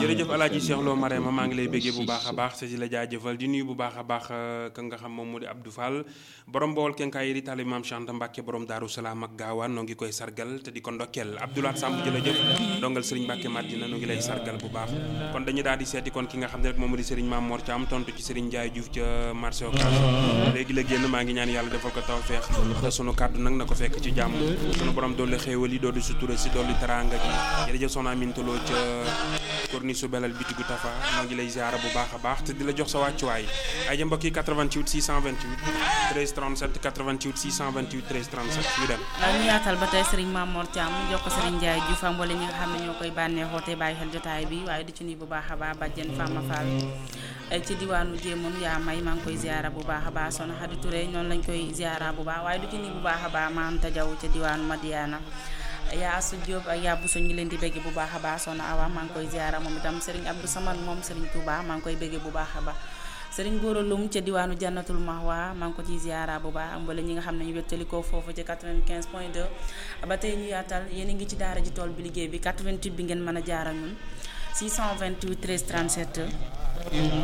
jërëjëf alaaji Cheikh Lo Marema maa ngi lay béggee bu baax a baax te di la jaajëfal di nuyu bu baax a baax ka nga xam moom moo di Abdou Fall borom bool kenkaay yi di tali maam Chanta Mbàkke borom Daaru Salaam ak gaawaan noo ngi koy sargal te di ko ndokkeel Abdoulaat Samb jërëjëf dongal Serigne Mbàkke Madina noo ngi lay sargal bu baax kon dañu daal di seeti kon ki nga xam ne rek moom moo di Serigne Mame Mor Thiam tontu ci Serigne Ndiaye Diouf ca marché Ocass léegi la génn maa ngi ñaan yàlla defal ko tawfeex te sunu kàddu nag na ko fekk ci jàmm sunu borom doole xéewal yi doolu sutura si doolu teraanga gi jërëjëf soxna Amintaloo ca korni su belal bitigu tafa maa ngi lay ziara bu baax a baax te di la jox sa wàccuwaay ay ja mbokk yi 88 628 13 37 88 628 13 37 ñu dem ñu yaatal ba tey Serigne Mamour Thiam jox ko Serigne Ndiaye Diouf am wala ñi nga xam ne ñoo koy bànneexoo te bàyyi xel jotaay bi waaye di ci nuyu bu baax a baax bàjjen Fama Fall ci diwaanu Jéemoon yaa may maa ngi koy ziara bu baax a baax soxna Xadi Touré noonu lañ koy ziara bu baax waaye du ci nuyu bu baax a baax Maam Tajaw ca diwaanu Madiana yaa Asu Diop ak yaa Bousso ñu leen di bégge bu baax a baax soxna Awa maa ngi koy ziara moom itam Serigne Abdou Samad moom Serigne Touba maa ngi koy bégge bu baax a baax Serigne Gora Loum ca diwaanu Jannatul Mahwa maa ngi ko ciy ziara bu baax am wala ñi nga xam ne ñu wettalikoo foofu ca 95 point 2 ba tey ñu yaatal yéen a ngi ci daara ji tool bi liggéey bi 88 bi ngeen mën a jaara ñun 628 13 37